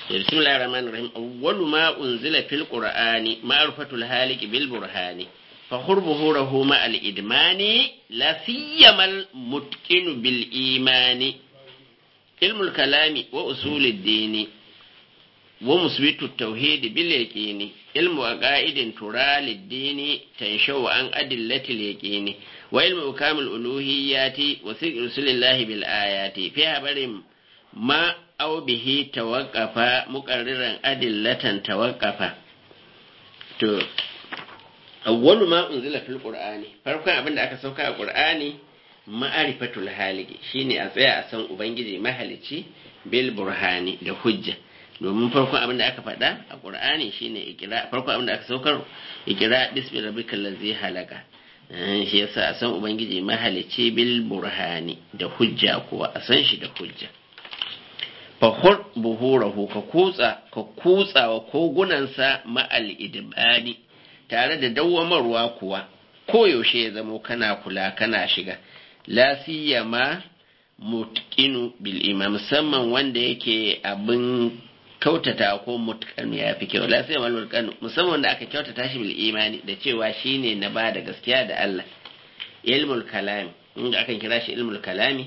بسم الله الرحمن الرحيم أول ما أنزل في القرآن معرفة الهالك بالبرهان فخر ظهوره مع الإدمان لا سيما المتقن بالإيمان علم الكلام وأصول الدين ومثبت التوحيد باليقين علم عقائد ترى للدين تنشو عن أدلة اليقين وعلم أكام الألوهيات وثق رسول الله بالآيات فيها برم ما أو به توقف مقررا أدلة توقف to awwalu ma unzila fil qur'ani farkon abin da aka sauka a qur'ani ma'arifatul haliki shine a tsaya a san ubangiji mahalici bil burhani da hujja domin farkon abin da aka faɗa a qur'ani shine ikira farkon abin da aka saukar ikira bismi rabbikal ladzi halaka shi yasa a san ubangiji mahalici bil burhani da hujja kuwa a san shi da hujja fahur buhurahu ka kutsa ka kutsawa kogunansa ma'al idbani tare da dawwamarwa kuwa koyaushe ya zamo kana kula kana shiga la siyama mutqinu bil imam musamman wanda yake abin kautata ko mutqan ya fi kyau la siyama mutqan musamman wanda aka kyautata shi bil imani da cewa shine na ba da gaskiya da Allah ilmul kalami inda akan kira shi ilmul kalami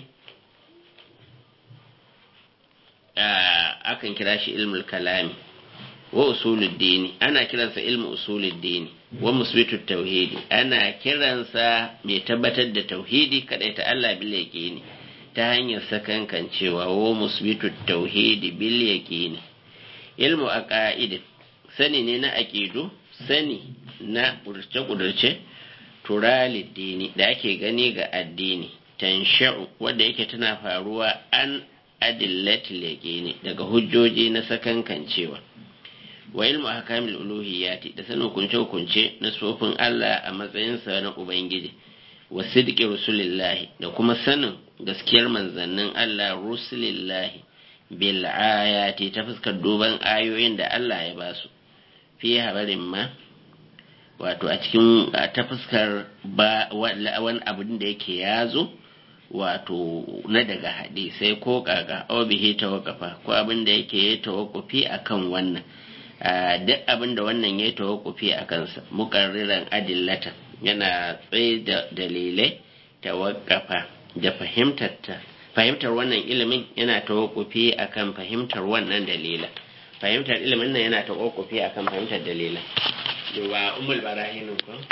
akan kira shi ilmul kalami wa usulul dini ana kiransa ilmu usulul dini wa musbitu tauhidi ana kiransa mai tabbatar da tauhidi kadai ta Allah bil yaqini ta hanyar sakankan cewa wa musbitu tauhidi bil yaqini ilmu aqaid sani ne na aqidu sani na kudurce kudurce turalid dini da ake gani ga addini tansha'u wanda yake tana faruwa an adillatil yaqini daga hujjoji na sakankan cewa wa ilmu ahkamil uluhiyyati da sanin hukunce hukunce na sofin Allah a matsayinsa na ubangiji wa sidqi rusulillahi da kuma sanin gaskiyar manzannin Allah rusulillahi bil ayati ta fuskar duban ayoyin da Allah ya ba su fi habarin ma wato a cikin ta fuskar ba wani abin da yake yazo wato na daga hadisai ko kaga aw bihi tawaqafa ko abin da yake ya tawaqqufi akan wannan duk abin da wannan ya tawakkufi a kansa mukarriran adillata yana tsaye da dalilai tawakkafa da fahimtar fahimtar wannan ilimin yana tawakkufi akan fahimtar wannan dalila fahimtar ilimin nan yana tawakkufi akan fahimtar dalila wa umul barahin ko